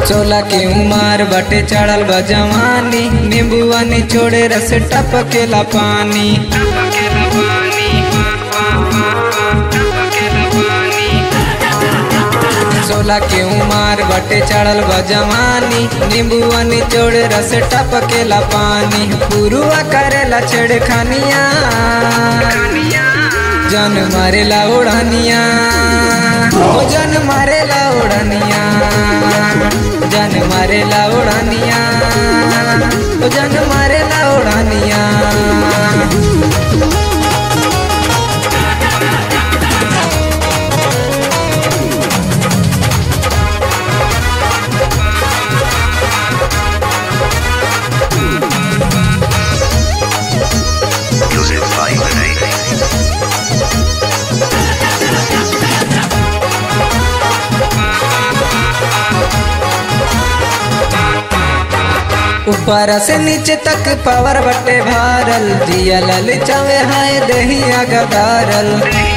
सोला के उमार बटे चढ़ल बा जवानी नींबुआ निचोड़े रस टपकेला पानी सोला के उमार बटे चढ़ल बा जवानी नींबुआ निचोड़े रस टपकेला पानी पुरुआ करेला छेड़खानिया जन मारेला उड़ानिया ओ जन मारेला उड़ानिया जन मारेला उड़ानिया ओ जन मारेला उड़ानिया Music by Vinay. ऊपर से नीचे तक पावर बटे भारल जिया लल चावे हाय दहिया गदारल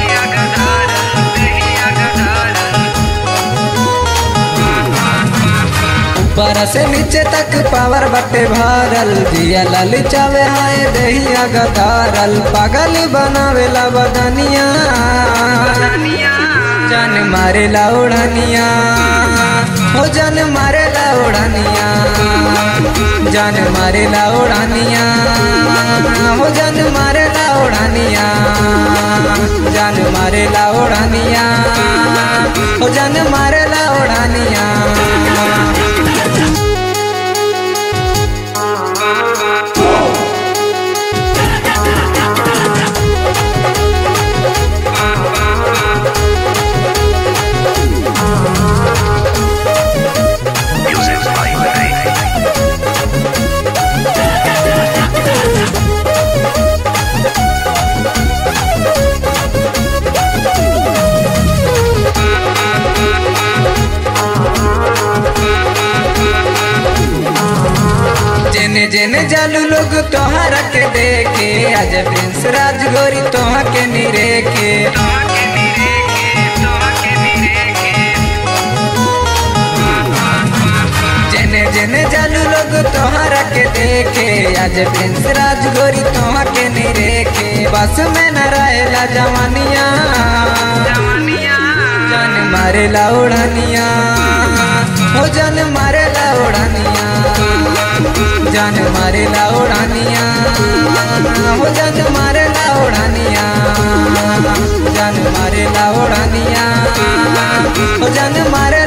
ऊपर से नीचे तक पावर बटे भारल जिया लल चावे हाय दहिया गदारल पागल बनावेला बदनिया जान मारेला उड़ानिया हो जान मारेला उड़ानिया जान मारेला उड़ानिया हो जान मारेला उड़ानिया जान मारेला उड़ानिया हो जान मारेला उड़ानिया Music by Vinay. जेने जेने जालू लोग तोहरा के देखे आज प्रिंस राजगोरी तोहा के निरेखे जेने जेने जालू लोग तोहरा के देखे आज प्रिंस राजगोरी तोहा के निरेखे बस में न रहेला जवानिया जान मारेला उड़ानिया हो जान मारेला उड़ानिया जान मारेला उड़ानिया हो जान मारेला उड़ानिया जान मारेला उड़ानिया हो जान मारे